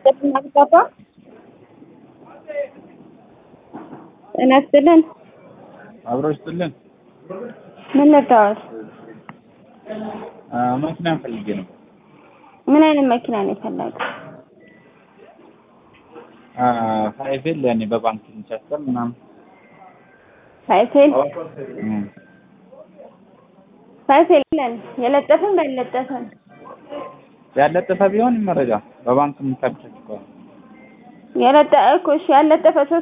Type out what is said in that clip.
አባባ ጤና ይስጥልን። አብሮ ይስጥልን። ምን ልታወት? መኪና ፈልጌ ነው። ምን አይነት መኪና ነው የፈለገው? ፋይፌል ያኔ በባንክ የሚቻሰር ምናምን ሳይፌል እም። ሳይፌል ለን የለጠፈም ያልለጠፈም ያለጠፈ ቢሆን መረጃ በባንክ የሚታደስ ከሆነ የለጠ እኮ እሺ ያልለጠፈ